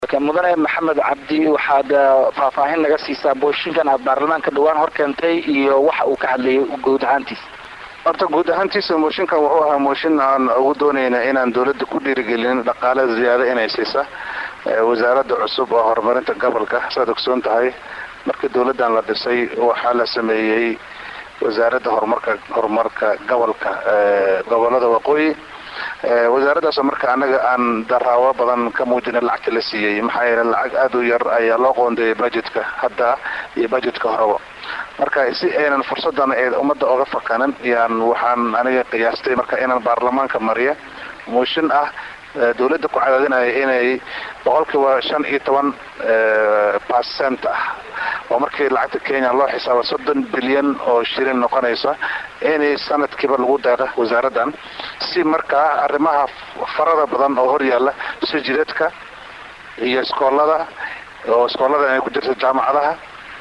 mudane maxamed cabdi waxaad faahfaahin naga siisaa booshinkan aad baarlamaanka dhawaan hor keentay iyo waxa uu ka hadlayay guud ahaantiisa horta guud ahaantiisa mooshinkan wuxuu ahaa mooshin aan ugu doonayna inaan dawladda ku dhiirigelin dhaqaale ziyaado inay siisa wasaaradda cusub oo horumarinta gobolka saad ogsoon tahay markii dawladdan la dhisay waxaa la sameeyey wasaaradda horumarka horumarka gobolka gobolada waqooyi wasaaraddaasoo marka anaga aan daraawo badan ka muujina lacagta la siiyey maxaa yeele lacag aada u yar ayaa loo qoondeeyay budgetka hadda iyo budgetka horeba marka si aynan fursadan ee ummadda oga fakanin yaan waxaan aniga qiyaastay marka inaan baarlamaanka mariya mooshin ah dawladda ku cadaadinaya inay boqolkiiba shan iyo toban percent ah oo markii lacagta kenya loo xisaabo soddon bilyan oo shilin noqonaysa inay sanadkiiba lagu deeqa wasaaraddan si markaa arrimaha farada badan oo horyaalla si jidadka iyo iskoolada oo iskoolada ay ku jirta jaamacadaha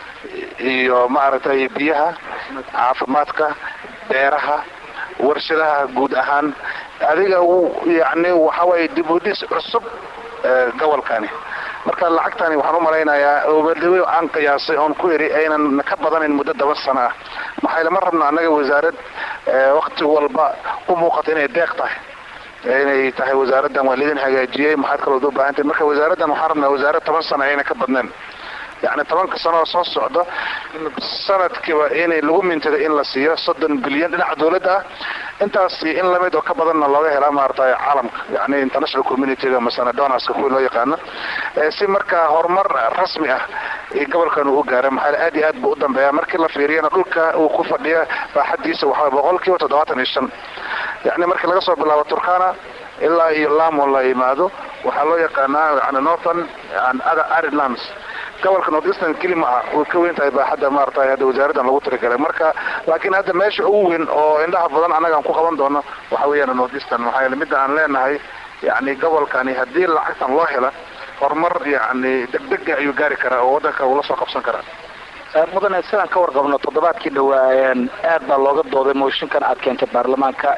iyo maaragtay biyaha caafimaadka beeraha warshadaha guud ahaan adiga yani waxawaaye dib udhis cusub gobolkani marka lacagtani waxaan u malaynayaa oobadhawe aan qiyaasay oon ku iri aynan ka badanayn muddo toban sano ah maxaa lama rabna annaga wasaarad wakti walba u muuqata inay deeq tahay inay tahay wasaaraddan waa lidin hagaajiyey maxaad kalood u baahantahy marka wasaaraddan waxaan rabnaa wasaarad toban sano ayna ka badnayn yani tobanka sano oo soo socda sanadkiiba inay lagu mintada in la siiyo soddon bilyan dhinaca dawladda ah intaas in lamid oo ka badanna looga helaa maaragtay caalamka yani international communityga masana donorska kuwi loo yaqaano si markaa horumar rasmi ah gobolkan uu u gaara maxaa aad iyo aad buu u dambeeya markii la fiiriyana dhulka uu ku fadhiya baaxadiisa waxaa boqol kiiba toddobaatan iyo shan yani markii laga soo bilaabo turkana ilaa iyo lamo la yimaado waxaa loo yaqaanaa yani northern and other irelands gobolka north eastern keli ma aha way ka weyn tahay baaxadda maaragtay hadda wasaaraddan lagu tirigalay marka laakiin hadda meesha ugu weyn oo indhaha badan annaga aan ku qaban doono waxa weeyaan north eastern maxaa yeele midda aan leenahay yani gobolkani haddii lacagtan loo hela horumar yani degdega ayuu gaari karaa oo waddanka uu la soo qabsan karaa mudane sidaan ka warqabno toddobaadkii dhawaa aad baa looga dooday mooshinkan aad keentay baarlamaanka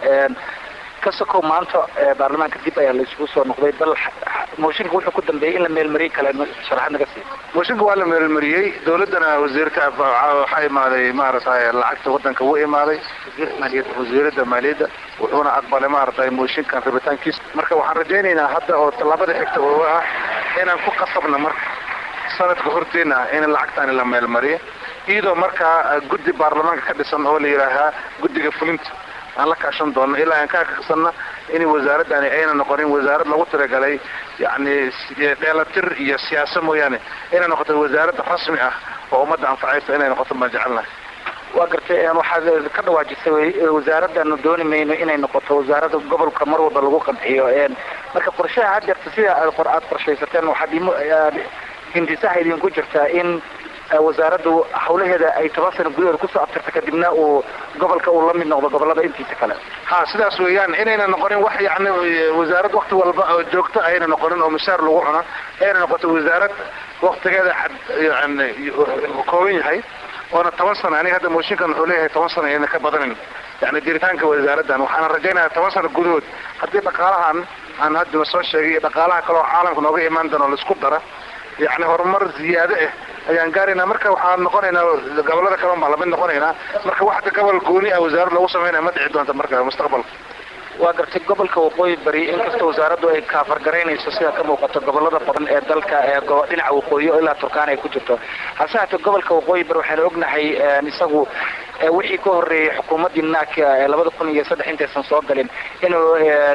kasokow maanta baarlamaanka dib ayaa la isugu soo noqday bal mooshinka wuxuu ku dambeeyey in la meelmariyey kale sharaxad naga sii mooshinka waa la meelmariyey dawladdana wasiirka waxaa imaaday maaragtay lacagta waddanka wuu imaaday wasiirada maaliyadda wuxuuna aqbalay maaragtay mooshinkan rabitaankiisa marka waxaan rajaynaynaa hadda oo tallaabada xigta oo ah inaan ku qasabna marka sanadka horteena in lacagtani la meelmariyo iyadoo markaa guddi baarlamaanka ka dhisan oo la yidhaahaa guddiga fulinta aan la kaashan doono ilaa aan ka akrisanna in wasaaraddani ayna noqonin wasaarad lagu tiragalay yani dheelatir iyo siyaasa mooyaane inay noqoto wasaarad rasmi ah oo ummadda anfacaysa inay noqoto baan jecelnahay waa gartay waxaad ka dhawaajisay wasaaraddan dooni mayno inay noqoto wasaaradda gobolka mar walba lagu qanciyo marka qorshaha had jeerta sida aad qorshaysateen waxaad hindisaha idinku jirtaa in wasaaraddu hawlaheeda ay toban sano gudaheeda kusoo abtirta kadibna uu gobolka uu la mid noqdo gobolada intiisa kale ha sidaas weeyaan inayna noqonin wax yani wasaarad wakti walba oo joogto ayna noqonin oo mishaar lagu cuno ayna noqoto wasaarad waktigeeda cad yani kooban yahay oona toban sano aniga hadda mooshinkan wuxuu leeyahay toban sano ayna ka badanin yani jiritaanka wasaaraddan waxaana rajaynaya toban sano gudahood haddii dhaqaalahan aan hadda soo sheegay iyo dhaqaalaha kale oo caalamka nooga imaan doono laisku dara yani horumar ziyaado ah ayaan gaaraynaa marka waxaan noqonaynaa gobolada kale baa lamid noqonaynaa marka waxda gobol gooni ah wasaarad lagu samaynaya ma dhici doonta marka mustaqbalka waa gartay gobolka waqooyi bari inkastoo wasaaraddu ay kaafargaraynayso sida ka muuqato gobolada badan ee dalka ee dhinaca waqooyi oo ilaa turkaana ay ku jirto hase haatee gobolka waqooyi bari waxaanu ognahay isagu wixii ka horreeyey xukuumaddii naaka ee labada kun iyo saddex intaysan soo galin inuu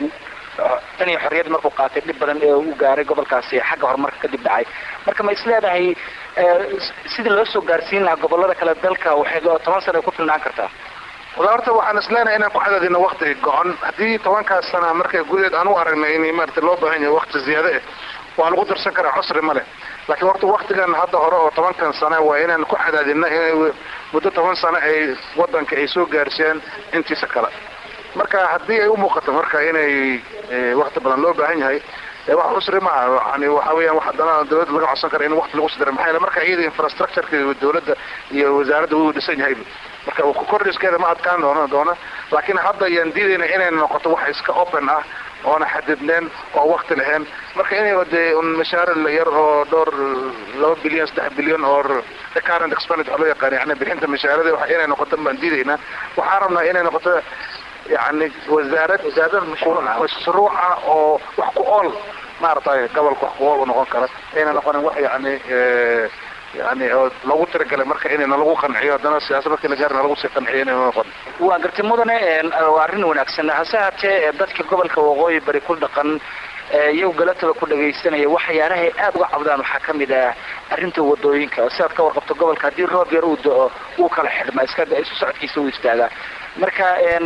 tan iyo xorriyad markuu qaatay dhib badan ee uu gaaray gobolkaasi xagga horumarka kadib dhacay marka ma isleedahay sidii loo soo gaarsiin lahaa gobolada kale dalka waxay toban sano ay ku filnaan kartaa wala horta waxaan isleenahay inaan ku cadaadino wakti go-on haddii tobankaas sana marka gudaheed aan u aragnay in maarata loo baahan yahay wakti ziyaado ah waa lagu darsan karaa cusri ma leh laakiin horta waktigan hadda hore oo tobankan sana waa inaan ku cadaadino inay muddo toban sano ay wadanka ay soo gaarsiiyaan intiisa kale marka haddii ay u muuqato marka inay wakti badan loo baahan yahay wax cusri maaha yani waxa weeyaan wax haddana dawladda laga codsan kara in wakti lagu sidira maxaa yeele marka iyada infrastructureka dawladda iyo wasaaradda wuu dhisan yahay marka kordhiskeeda ma adkaan doono doona laakiin hadda ayaan diidayna inay noqoto wax iska open ah oona xadidneen oo wakti lahayn marka inay dee un mashaar yar oo dhowr laba bilyan saddex bilyan oo current expenditure loo yaqaan yani bixinta mashaarada wa inay noqoto baan diidaynaa waxaan rabnaa inay noqoto yani wasaarad mashruuca oo wax ku ool maaragtay gobolka wax ku ool u noqon kara ayna noqonin wax yani yani oo lagu tiragalay marka inayna lagu qanciyo haddana siyaasad markii la gaarna lagu sii qanciyo inayna noqon waa garti mudane waa arrin wanaagsan hase haatee dadka gobolka waqooyi bari ku dhaqan iyagu galataba ku dhagaysanaya waxyaalahay aada uga cabdaan waxaa kamid ah arrinta wadooyinka sidaad ka warqabto gobolka haddii roob yar uu do-o wuu kala xidhma iska isu socodkiisa uu istaagaa marka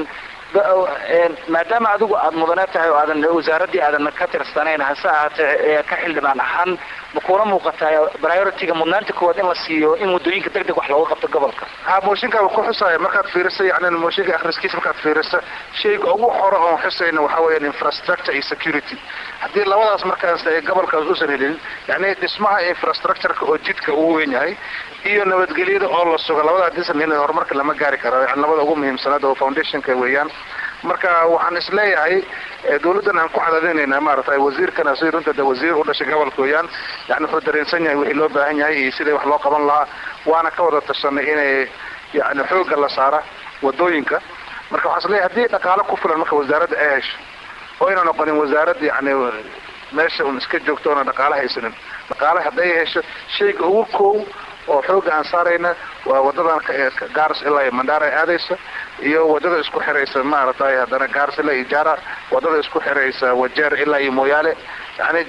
maadaama adigu aada mudane tahay oo aadan wasaaraddii aadan ka tirsanayn hase ahaatee ka xildhibaan ahaan ma kuula muuqataa priority-ga mudnaanta koowaad in la siiyo in waddooyinka deg deg wax looga qabto gobolka ha mooshinka ku xusaya markaad fiirisa yani mooshinka akhriskiisa markaad fiirisa shayga ugu hore oon xusayna waxaa weeyaan infrastructure iyo security haddii labadaas markaas ay gobolkaas usan helin yani dhismaha infrastructureka oo jidka ugu weyn yahay iyo nabadgelyada oo la sugo labada hadiisan helin horumarka lama gaari karo yani labada ugu muhiimsanaad oo foundationka weeyaan marka waxaan isleeyahay dawladdan aan ku cadadinayna maaragtay wasiirkana si runta de wasiir u dhashay gobolka weeyaan yani wuxuu dareensan yahay wixii loo baahan yahay iyo sidai wax loo qaban lahaa waana ka wada tashanay inay yani xoogga la saara wadooyinka marka waxaan isleeyahay haddii dhaqaalo ku filan marka wasaaradda ay hesho oo ayna noqonin wasaarad yani meesha un iska joogto oona dhaqaalo haysanin dhaqaale hadday hesho shayga ugu koow oo xooga aan saarayna waa wadadan gaaris ilaa iyo mandhaara aadaysa iyo wadada isku xiraysa maaragtay haddana gaaris ilaa iyo jaara wadada isku xiraysa wajeer ilaa iyo mooyaale yani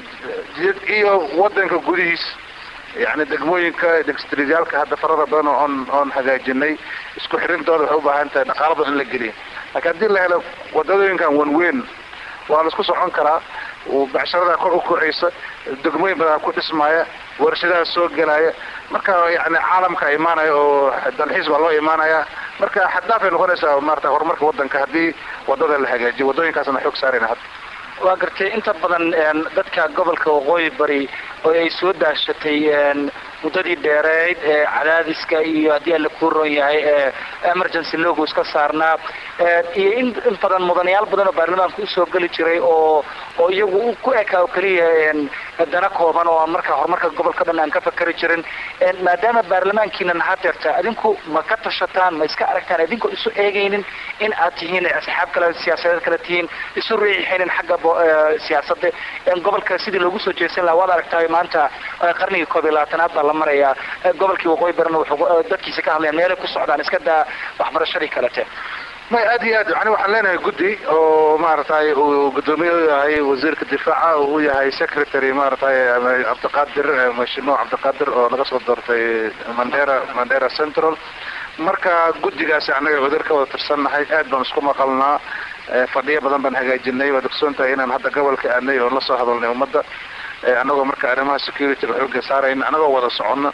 iyo wadanka gudihiis yani degmooyinka degstridyaalka hadda farada badan oon oon hagaajinay isku xirintooda waxay ubaahan tahay dhaqaalo badan in la geliya laakiin haddii la helo wadadooyinkan wanweyn waa la isku socon karaa becsharadaa kor u kocaysa degmooyin badan ku dhismaaya warshadaha soo gelaya marka yani caalamka imaanaya oo dalxiis baa loo imaanaya marka xaddaafay noqonaysaa maarata horumarka wadanka haddii wadada la hagaajiyo wadooyinkaasna xoog saarayna hadda waa gartay inta badan dadka gobolka waqooyi bari oo ay soo daashatay muddadii dheereyd ee cadaadiska iyo haddii alla kuu roon yahay ee emergency logo iska saarnaa iyo in in badan mudanayaal badan oo baarlamaanka usoo geli jiray oo oo iyagu ku ekaa oo keliya dana kooban oo marka horumarka gobolka dhan aan ka fakari jirin maadaama baarlamaankiina nahadeerta adinku ma ka tashataan ma iska aragtaan idinkoo isu eegaynin in aad tihiin asxaab kale siyaasadeed kale tihiin isu riixaynin xagga siyaasada gobolka sidii loogu soo jeesan laha waad aragtaa maanta qarnigii koob iyo labaatanaad baa la marayaa gobolkii waqooyi barina wuxuu dadkiisa ka hadlayaan meelay ku socdaan iska daa waxbarashadii kalete may aad iyo aad yani waxaan leenahay guddi oo maaragtay uu guddoomiye u yahay wasiirka difaaca uu yahay secretary maaragtay cabdiqaadir mashimo cabdiqaadir oo laga soo doortay mandera mandera central marka guddigaasi annaga wasiir ka wada tirsannahay aad baan isku maqalnaa fadhiyo badan baan hagaajinay waad ogsoon tahay inaan hadda gobolka aadnay oo lasoo hadalnay ummadda annagoo marka arrimaha securityga xooga saarayna annagoo wada socono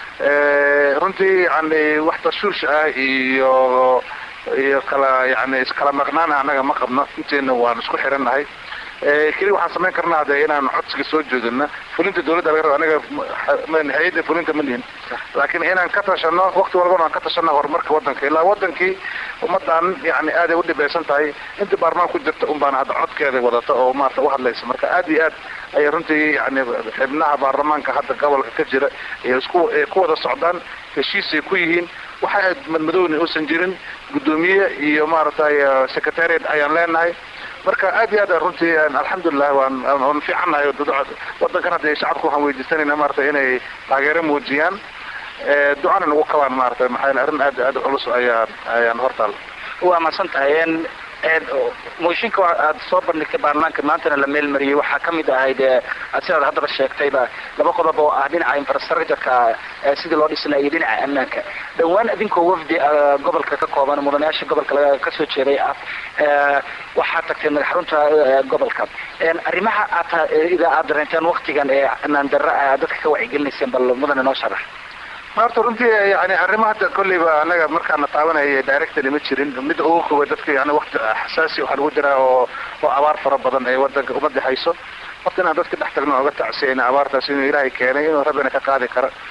runtii yani wax tashuush ah iyo iyo kala yani iskala maqnaana annaga ma qabno inteena waan isku xirannahay keli waxaan samayn karnaa de inaan codsiga soo joodina fulinta dawladda laga raba anaga hay-adda fulinta ma lihin laakiin inaan ka tashano wakti walbana aan ka tashano horumarka wadanka ilaa wadankii ummadan yani aaday udhibeysan tahay intii baarmaan ku jirta un baana hadda codkeeda wadata oo maarata uhadlaysa marka aad iyo aad ayay runtii yani xibnaha baarlamaanka hadda gobolka ka jira ay isku ku wada socdaan heshiisay ku yihiin waxa madmadowna uusan jirin guddoomiye iyo maaragtay secretariat ayaan leenahay marka aad iyo aad runtii alxamdulilah waan waan fiicannahay wadankan hadda shacabka waxaan weydiisanayna maarata inay taageero muujiyaan ducana nagu kabaan maarata maxaa yele arrin aad aad culus ayaan ayaan hortaal waa mahadsan tahay mooshinka aad soo bandhigtay baarlamaanka maantana la meel mariyey waxaa kamid ahayd sidaad haddaba sheegtayba laba qodob oo ah dhinaca infrastructureka sidii loo dhisnaa iyo dhinaca ammaanka dhawaan idinkoo wafdi gobolka ka kooban mudanayaasha gobolka kasoo jeeday ah waxaa tagtay madax xarunta gobolka arrimaha aad aad dareenteen waktigan ee ammaan darra dadka ka wacyigelinayseen bal mudane noo sharax maarta runtii yani arrima hadda kolleyba anaga markaana taabanaya directly ma jirin midda ugu koobay dadka yani wakti xasaasi waxaa lagu jiraa oo oo abaar fara badan ee wadanka umada hayso horta inaan dadka dhex tagno oga tacsiyayna abaartaas inuu ilaahay keenay inuu rabbina ka qaadi kara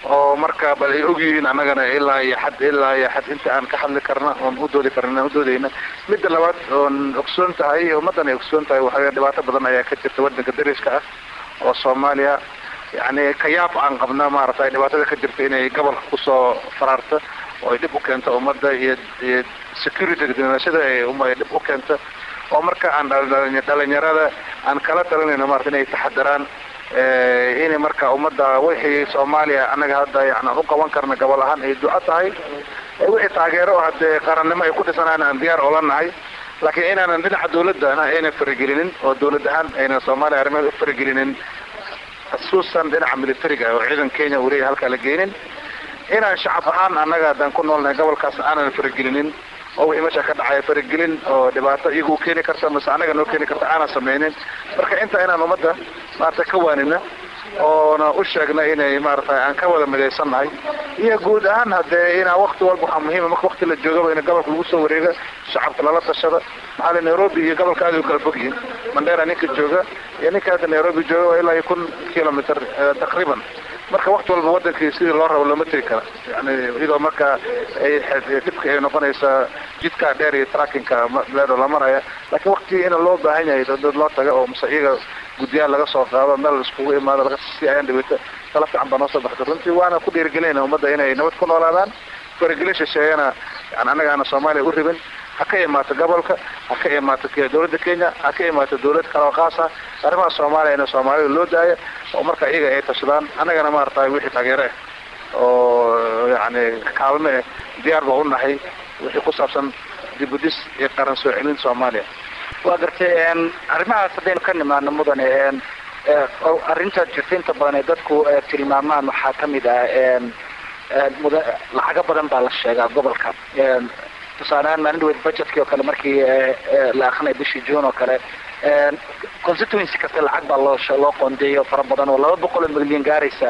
oo marka bal ay ogyihiin annagana ilaa iyo xad ilaa iyo xad inta aan ka hadli karna oon u doodi karna aan udoodayna midda labaad oon ogsoon tahay ummaddan ay ogsoon tahay waxaa dhibaato badan ayaa ka jirta waddanka dariska ah oo soomaaliya yacni kayaab aan qabna maaragtay dhibaatada ka jirta inay gobolka kusoo faraarto oo ay dhib u keento ummadda iyo iyo security dibnashada ay uma dhib u keento oo marka aan dhalinyarada aan kala talinayno maarata inay taxadaraan inay marka ummadda wixii soomaaliya annaga hadda yani aan u qaban karna gobol ahaan ay duco tahay wixii taageero haddee qarannimo ay ku dhisanaan aan diyaar oola nahay laakiin inaanan dhinaca dawladda ayna faragelinin oo dawlad ahaan aynan soomaaliya arrimaheeda u faragelinin xusuusan dhinaca militariga oo ciidan kenya uu leeyahay halkaa la geenin inaan shacab ahaan annaga haddaan ku noolnahay gobolkaas aanan faragelinin oo wixii meesha ka dhacaya faragelin oo dhibaato iyagu keeni karta mase annaga noo keeni karta aanan sameynin marka inta inaan ummadda maarata ka waanina oona u sheegna inay maaragtay aan ka wada midaysannahay iyo guud ahaan haddee inaa wakti walba waxaa muhiima marka wakti la joogaba in gobolka lagu soo wareega shacabka lala tashada maxaa le nairobi iyo gobolka aad u kala fog yihin mandera ninka jooga iyo ninka hadda nairobi jooga waa ilaa iyo kun kilomitr taqriiban marka wakti walba wadankii sidii loo rabo looma tegi kara yani iyadoo marka ay dhibka ay noqonaysa jidka dheer iyo trackinka leedo la maraya laakiin wakti in loo baahan yahay dad loo taga oo mase iyaga guddiyaal laga soo qaado meel iskugu imaado laga si ayaan dhibata tala fiican baa noo soo baxda runtii waana ku dhiirigelinayna ummadda inay nabad ku noolaadaan faragelin shisheeyana yani annagaana soomaaliya u ribin ha ka imaato gobolka ha ka imaato dawladda kenya ha ka imaato dawlad kale oo khaas ah arrimaha soomaaliya in soomaalida loo daaya oo marka iyaga ay tashadaan annagana maaragtay wixii taageere ah oo yani kaalme eh diyaar baa u nahay wixii ku saabsan dibudis iyo qaran soo celin soomaaliya waa gartay arrimahaas haddaynu ka nimaano mudane arrinta jirta inta badan ee dadku tilmaamaan waxaa kamid ah muda lacago badan baa la sheegaa gobolka tusaalehaan maalin dhaweyd budgetkii oo kale markii la akrinay bishii june oo kale constituency kasta lacag baa loo loo qoondeeyo fara badan oo laba boqol oo milyan gaaraysa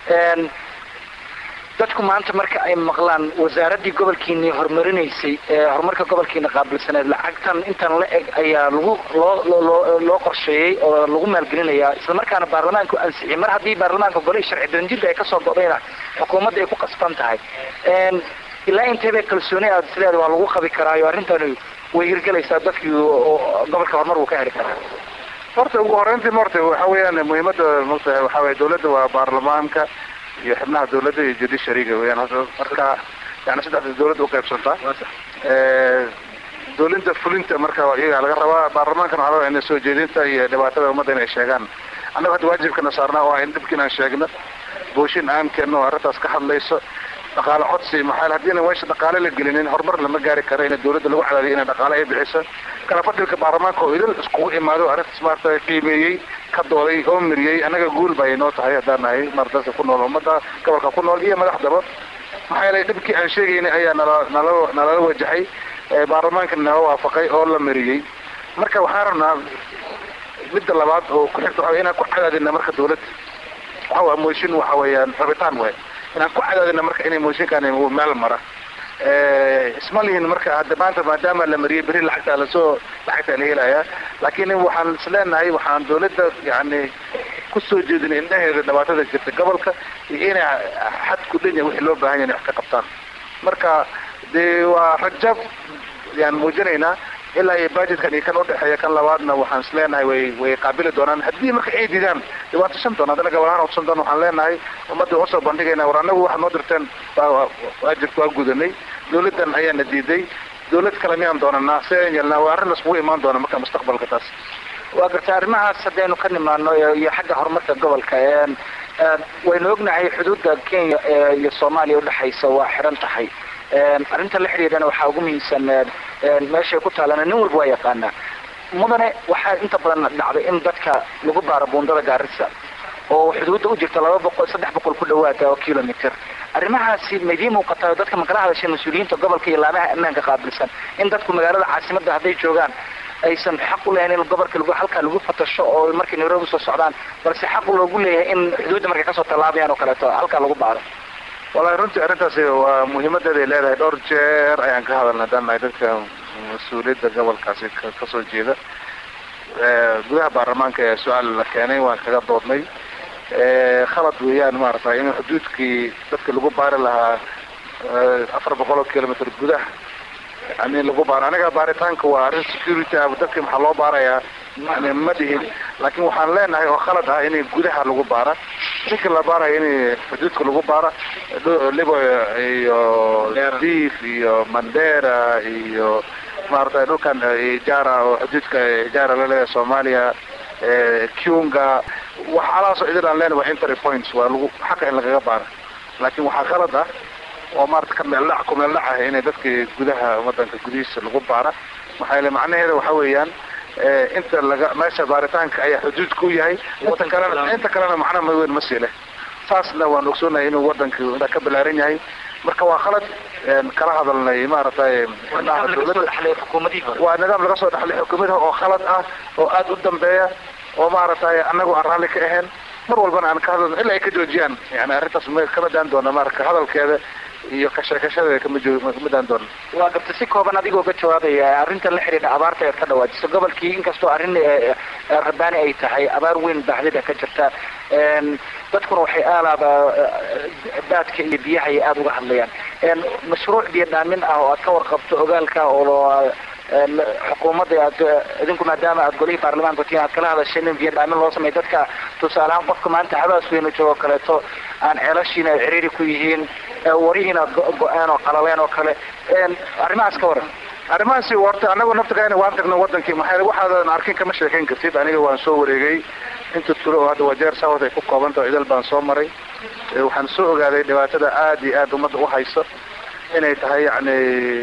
dadku maanta marka ay maqlaan wasaaraddii gobolkiini horumarinaysay horumarka gobolkiina qaabilsaneed lacagtan intan la eg ayaa lagu loo loo loo qorsheeyey oo lagu maalgelinayaa isla markaana baarlamaanku ansixiyay mar haddii baarlamaanka golihii sharci daranjirka ay kasoo go'dayna xukuumadda ay ku qasban tahay ilaa inteebay kalsooni aad sideeda waa lagu qabi karaayo arrintani way hirgelaysaa dadkii gobolka horumar wuu ka heli karaa horta ugu horeyntii morta waxa weeyaan muhiimadda mata waxa weye dawladda waa baarlamaanka iyo xibnaha dawladda iyo judiciaryga weyaan marka yani saddexda dawladda uqaybsantaa dawladda fulinta marka iyaga laga rabaa baarlamaankana waxaa laga ina soo jeedinta iyo dhibaatada ummadda inay sheegaan annaga hadda waajibkana saarnaa oo ah in dhibka inaan sheegno booshin aan keenno oo arrintaas ka hadlayso dhaqaale codsi maxaa haddiina meesha dhaqaale la gelinin horumar lama gaari karo in dawladda lagu cadaadiyo inay dhaqaale ay bixiso kala fadhilka baarlamaanka oo idil iskugu imaado arrintaas maarata qiimeeyey ka dooday oo miriyey annaga guul bay noo tahay haddaan nahay maarata ku nool ummadda gobolka ku nool iyo madaxdaba maxaa yeelay dhibkii aan sheegaynay ayaa nala nala nalala wajahay baarlamaanka nala waafaqay oo la mariyey marka waxaan rabnaa midda labaad oo ku xigta waxa inaan ku cadaadina marka dawladda waxa waa mooshin waxa weeyaan rabitaan waay inaan ku cadaadina marka inay mooshinkaan meel mara isma lihin marka hadda maanta maadaama la mariyay beri lacagtaa lasoo lacagtaa la helayaa laakiin waxaan isleenahay waxaan dawladda yani kusoo jeedinay indhaheeda dhibaatada jirta gobolka iyo inay xad ku dhanya wixii loo baahan yahay inay wax ka qabtaan marka dee waa rajab yaan muujinaynaa ilaa iyo budgetkan iyo kan udhexeeya kan labaadna waxaan isleenahay way way qaabili doonaan haddii marka ay didaan dee waan tushan doona haddana gobolahaan utusan doona waxaan leenahay ummadda waan usoo bandhigayna war annagu waxaad noo dirteen waajibka waa gudanay dawladdan ayaana diiday dawlad kale miyaan doonanaa si aan yeelnaa waa arrin laskugu imaan doona marka mustaqbalka taas waa gartay arrimahaas haddaynu ka nimaano iyo xagga horumarka gobolka waynu ognahay xuduudda kenya iyo soomaaliya udhexaysa waa xiran tahay arrinta la xidhiidhana waxaa ugu muhiimsan meeshay ku taalana nin walba waa yaqaanaa mudane waxaa inta badan dhacday in dadka lagu baaro buundada gaarisa oo xuduudda u jirta laba boqol saddex boqol ku dhawaada oo kilomitr arrimahaasi maydii muuqataa dadka makala hadasheen mas-uuliyiinta gobolka iyo laamaha ammaanka qaabilsan in dadku magaalada caasimadda hadday joogaan aysan xaq u lehayn in gobolka lagu halkaa lagu fatasho oo markay nairobi soo socdaan balse xaq loogu leeyahay in xuduudda markay kasoo tallaabayaan oo kaleeto halkaa lagu baaro wallahi runtii arrintaasi waa muhiimadeeda ay leedahay dhowr jeer ayaan ka hadalna haddaan nahay dadka mas-uuliyadda gobolkaasi kasoo jeeda gudaha baarlamaanka ee su-aal la keenay waan kaga doodnay khalad weeyaan maaragtay in xuduudkii dadka lagu baari lahaa afar boqol oo kilomitr gudaha yani lagu baaro aniga baaritaanka waa arrin security ah dadki maxaa loo baarayaa yani ma dhihin laakiin waxaan leenahay oo khalad ah in gudaha lagu baara ninka la baarayo in xuduudka lagu baara libo iyo diif iyo mandera iyo maaragtay dhulkan ijara oo xuduudka ijara laleeyahay soomaaliya cunga waxaalaasoo idin aan leenahay waa entry points waa lagu xaqa in lagaga baara laakiin waxaa khalad ah oo maarata ka meeldhac ku meeldhac ah inay dadkii gudaha wadanka gudihiisa lagu baara maxaa yeele macnaheeda waxa weeyaan inta laga meesha baaritaanka ayaa xuduudka u yahay inta kalena inta kalena macna ma weyn ma sii leh saasna waan ogsoonahay inuu wadanka intaa ka balaaran yahay marka waa khalad kala hadalnay maaragtay waa nidaam laga soo dhaxlay xukuumadaha oo khalad ah oo aada u dambeeya oo maaragtay anagu aan raalli ka ahayn mar walbana aan ka hadalno ilaa ay ka joojiyaan yani arrintaas ma kama daan doona marka hadalkeeda iyo kasheekashadeeda kama jo kama daan doona waa gabta si kooban adigoo ka jawaabaya arrintan la xidhiidha abaarta eed ka dhawaajiso gobolkii inkastoo arrin rabaani ay tahay abaar weyn baaxdida ka jirta dadkuna waxay aalaaba baadka iyo biyaha ay aada uga hadlayaan mashruuc biyo dhaamin ah oo aad ka warqabto ogaalka oo xukuumadda aad idinku maadaama aad golihii baarlamaanka tiin aad kala hadasheen in biyo dhaamin loo sameeyo dadka tusaalehaan qofka maanta habaas weynu joogo kaleeto aan ceelashiina ay ciriiri ku yihiin warihiina aad go-aan oo qalaleen oo kale arrimahaas ka waran arrimahaasi horta anagu naftigaana waan tagno wadankii maxaa waxaadan arkin kama sheekayn kartid aniga waan soo wareegay inta tulo oo hadda wajeer south ay ku koobantaho idal baan soo maray waxaan soo ogaaday dhibaatada aada iyo aada ummadda uhayso inay tahay yani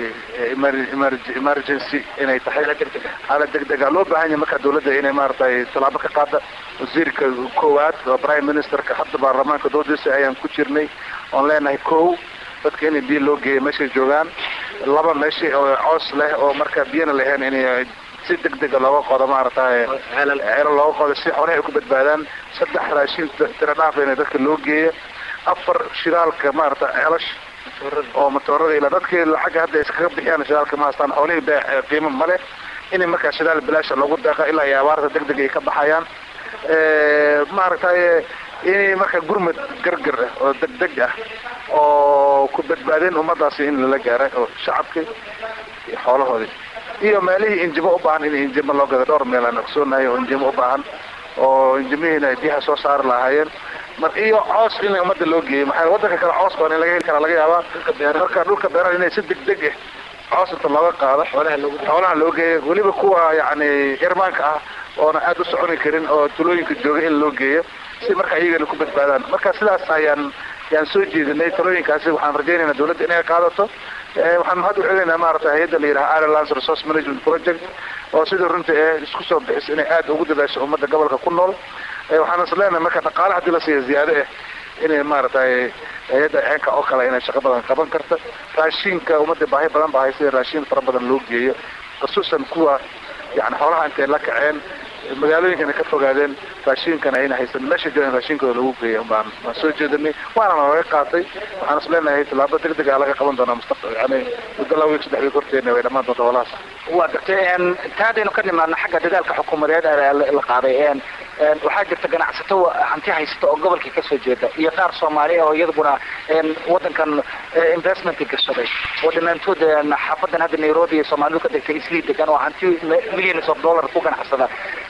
emergency inay tahay xaalad degdega loo baahan yahay marka dawladda inay maaragtay tallaabo ka qaada wasiirka koowaad oo prime ministerka hadda baarlamaanka doodiisa ayaan ku jirnay oon leenahay kow dadka in biyo loo geeyo meeshay joogaan laba meeshii oo coos leh oo marka biyana lahayn in si degdega looga qodo maaragtay ceelo looga qodo si xoolaha ay ku badbaadaan saddex raashin tira dhaaf in dadka loo geeyo afar shidaalka maaragtay ceelash oo matoorada ilaa dadkii lacagga hadda iskaga bixiyaan shidaalka ma haystaan xoolihii bee qiimo male inay markaa shidaal bilaasha loogu deeqa ilaa iyo abaarta degdeg ay ka baxayaan maaragtay inay marka gurmad gargar ah oo degdeg ah oo ku badbaadeen ummadaasi in lala gaaray oo shacabkii iyo xoolahoodii iyo meelihii injimo u baahan in injimo loo gado dhowr meel aan ogsoonahay oo injimo u baahan oo injimihiina ay biyaha soo saari lahaayeen mar iyo coos in ummadda loo geeyo maxaa wadanka kale coos baan in laga heli karaa laga yaabaa marka dhulka beeraha inay si degdeg ah coos inta looga qaado xoolaha loo geeyo weliba kuwa yacni irmaanka ah oona aada u soconi karin oo tulooyinka jooga in loo geeyo si marka iyagana ku badbaadaan marka sidaas ayaan yaan soo jeedinay talooyinkaasi waxaan rajaynaynaa dawladda inay qaadato waxaan mahad u celinaynaa maaragtay hay-adda la yidhaha irelands resource management project oo sidii runta ee isku soo bixis inay aada ugu dadaasho ummadda gobolka ku nool waxaan is leenahay marka dhaqaale haddii la siiya ziyaado ah inay maaragtay hay-adda ceenka oo kale inay shaqo badan qaban karta raashinka ummadda baahi badan baa haysa raashin fara badan loo geeyo khusuusan kuwa yani xoolaha intay la kaceen magaalooyinkana ka fogaadeen raashinkana ayna haysan meesha joogan raashinkooda lagu geeya baan waan soo jeedinay waana laga qaatay waxaan is leenahay tallaabo degdeg a laga qaban doonaa mustaqbal yani muddo laba wiil saddex wiil horteena way dhamaan doonta holahaas waa gartay ta haddaynu ka nimaadno xagga dadaalka xukuumadeed la qaaday waxaa jirta ganacsato hanti haysata oo gobolkii kasoo jeeda iyo qaar soomaaliya oo iyaduna wadankan investmentka gashaday oo dhammaantood xaafadan hadda nairobi iyo soomaalidu ka degtay islii degan oo hanti millions of dollar ku ganacsada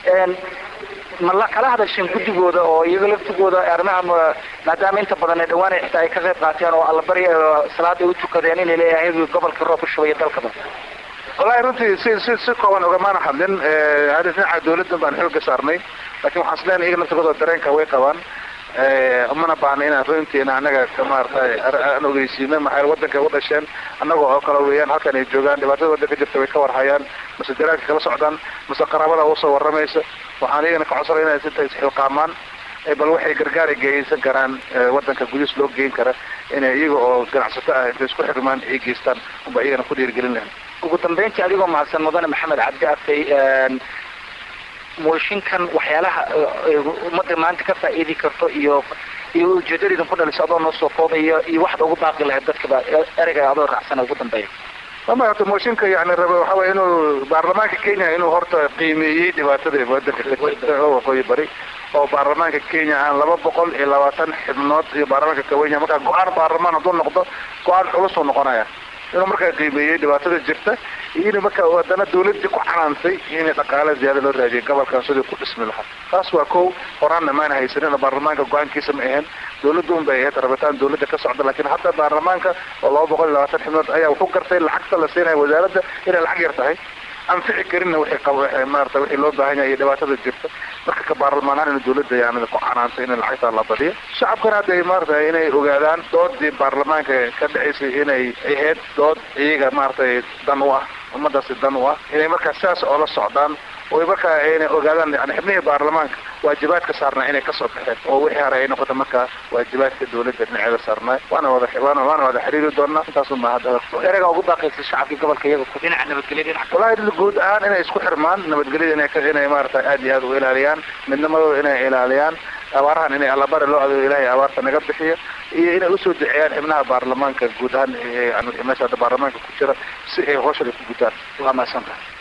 ma la kala hadasheen guddigooda oo iyaga laftigooda arrimaha maadaama inta badan dhawaan ay xitaa ay ka qayb qaateen oo allabari salaada ay u tukadeen inay leeyahay gobolka roob ku shubaya dalkaba wallahi runtii si si si kooban ogamaana hadlin hada dhinaca dawladda baan xooga saarnay lakin waxaan islenahay iyaga naftigooda dareenka way qabaan umana baahna inaan runtiina anaga maaragtay aan ogeysiino maxaa wadanka u dhasheen annaga oo kale weeyaan halkan ay joogaan dhibaatada wadanka jirta way ka warhayaan mase daraalka kala socdaan mase qaraabada usoo waramaysa waxaan iyagana ka codsanay inay sinta isxilqaamaan bal waxay gargaar ay geysan karaan wadanka gudihiis loo geyn kara inay iyaga oo ganacsato ah intay isku xirmaan ay geystaan unba iyagana ku dhiirigelin lahayn ugu dambeyntii adigoo mahadsan mudane maxamed cabdi afay mooshinkan waxyaalaha ummadda maanta ka faa'iidi karto iyo iyo ujeedadaydan ku dhaliso adoo noo soo koobayo iyo waxaad ugu baaqi lahayd dadkaba ereyga adoo raacsana ugu dambeeya ama horta mooshinka yani raba waxa waya inuu baarlamaanka kenya inuu horta qiimeeyey dhibaatada wadanka ka jirta oo waqooyi bari oo baarlamaanka kenya aan laba boqol iyo labaatan xibnood iyo baarlamaanka kawenya markaa go-aan baarlamaan hadduu noqdo go-aan culusuu noqonaya inuu markaa qiimeeyey dhibaatada jirta iyo in marka haddana dawladii ku canaantay in dhaqaale ziyaada loo raadiyay gobolkan sidii ku dhismi lahaa taas waa kow horaanna maan haysanin baarlamaanka go-aankiisa ma ahayn dawladda un bay ahayd rabitaan dawladda ka socda laakiin hadda baarlamaanka oo laba boqol iyo labaatan xibnood ayaa wuxuu gartay lacagta la siinaya wasaaradda inay lacag yar tahay anfici karinna wixii qabo maarata wixii loo baahan yahay iyo dhibaatada jirta marka ka baarlamaanahan in dawladda yani ku canaantay in lacagtaa la badiyo shacabkana hadda maarata inay ogaadaan doodii baarlamaanka ka dhacaysay inay ahayd dood iyaga maaratay dan u ah ummadaasi dan u ah inay markaa sidaas oola socdaan oo markaa inay ogaadaan yani xibnihii baarlamaanka waajibaadka saarnaa inay kasoo baxeen oo wixii hore ay noqota markaa waajibaadka dawladda dhinaceeda saarnaa waana wada waana waana wada xiriiri doonaa intaasu ma hadda erega ugu baaqaysa shacabka gobolka iyaga ku dhinaca nabadgelya dhinaca wallahi guud ahaan inay isku xirmaan nabadgelyada inay ka inay maarata aad iyo aad u ilaaliyaan midnimadooda inay ilaaliyaan abaarahan inay allabari loo adeego ilaahay abaarta naga bixiyo iyo inay usoo duceeyaan xibnaha baarlamaanka guud ahaan meesha hadda baarlamaanka ku jira si ay hawshan ay ku gutaan waa mahadsantahay